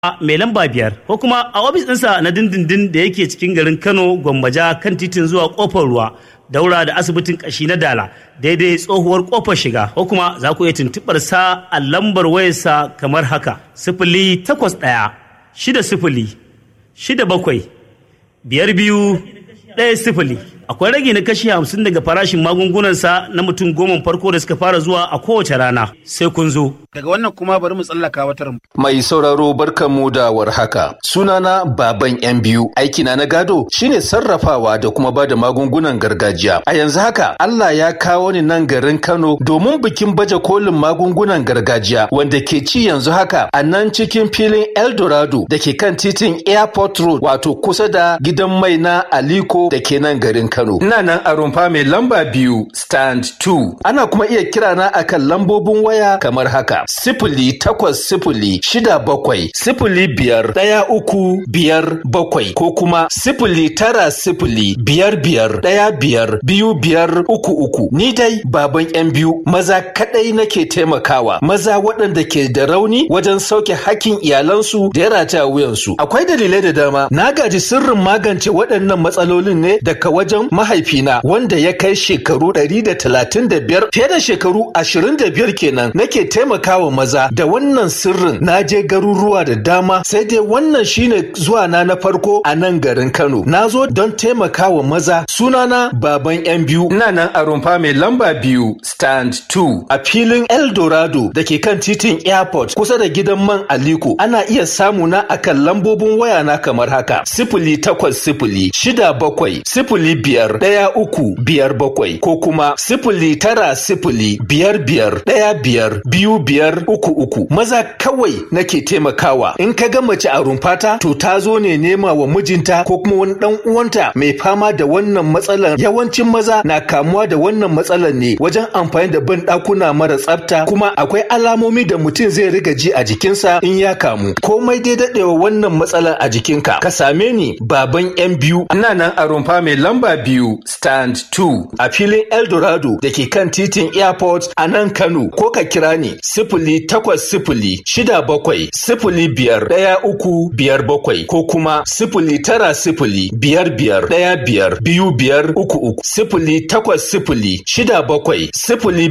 mai lamba biyar ko kuma a ofis ɗinsa na dindindin da yake cikin garin Kano Gwammaja kan titin zuwa kofar ruwa daura da asibitin kashi na Dala daidai tsohuwar kofar shiga ko kuma za ku iya tuntuɓar sa a lambar wayarsa kamar haka sifili takwas ɗaya shida sifili shida bakwai biyar biyu ɗaya sifili akwai rage na kashi hamsin daga farashin magungunansa na mutum goma farko da suka fara zuwa a kowace rana sai kun zo. Daga wannan kuma bari mu tsallaka wata Mai sauraro barkanmu da warhaka. Sunana baban yan biyu. Aikina na gado shine sarrafawa da kuma bada magungunan gargajiya. A yanzu haka Allah ya kawo ni nan garin Kano domin bikin baje kolin magungunan gargajiya wanda ke ci yanzu haka a nan cikin filin Eldorado da ke kan titin Airport Road wato kusa da gidan mai na Aliko da ke nan garin Kano. Kano. Ina nan a rumfa mai lamba biyu stand 2. Ana kuma iya kira na akan lambobin waya kamar haka. Sifili takwas sifili shida bakwai sifili biyar ɗaya uku biyar bakwai ko kuma sifili tara sifili biyar biyar ɗaya biyar biyu biyar uku uku. Ni dai baban yan biyu maza kaɗai nake taimakawa. Maza waɗanda ke da rauni wajen sauke hakkin iyalansu da ya rataya wuyansu. Akwai dalilai da dama. Na gaji sirrin magance waɗannan matsalolin ne daga wajen mahaifina wanda ya kai shekaru ɗari da talatin da biyar fiye da shekaru ashirin da biyar kenan nake taimakawa maza da wannan sirrin na je garuruwa da dama sai dai wannan shine zuwa na na farko a nan garin Kano na zo don taimakawa maza sunana baban yan biyu ina nan a rumfa mai lamba biyu stand 2 a filin Eldorado da ke kan titin airport kusa da gidan man Aliko ana iya samu na akan lambobin waya na kamar haka sifili takwas sifili shida bakwai sifili biyar ɗaya uku biyar bakwai ko kuma sifili tara sifili biyar biyar ɗaya biyar biyu biyar uku uku maza kawai nake taimakawa in ka ga mace a rumfata to ta zo ne nema wa mijinta ko kuma wani ɗan uwanta mai fama da wannan matsalar yawancin maza na kamuwa da wannan matsalar ne wajen amfani da ban ɗakuna mara tsafta kuma akwai alamomi da mutum zai riga ji a jikinsa in ya kamu komai dai daɗewa wannan matsalar a jikinka ka same ni baban yan biyu ina nan a rumfa mai lamba biyu stand 2 a filin eldorado da ke kan titin airport a nan kano ko ka kira ni sifili takwas sifili shida bakwai sifili biyar ɗaya uku biyar bakwai ko kuma sifili tara sifili biyar biyar ɗaya biyar biyu biyar uku uku sifili takwas sifili shida bakwai sifili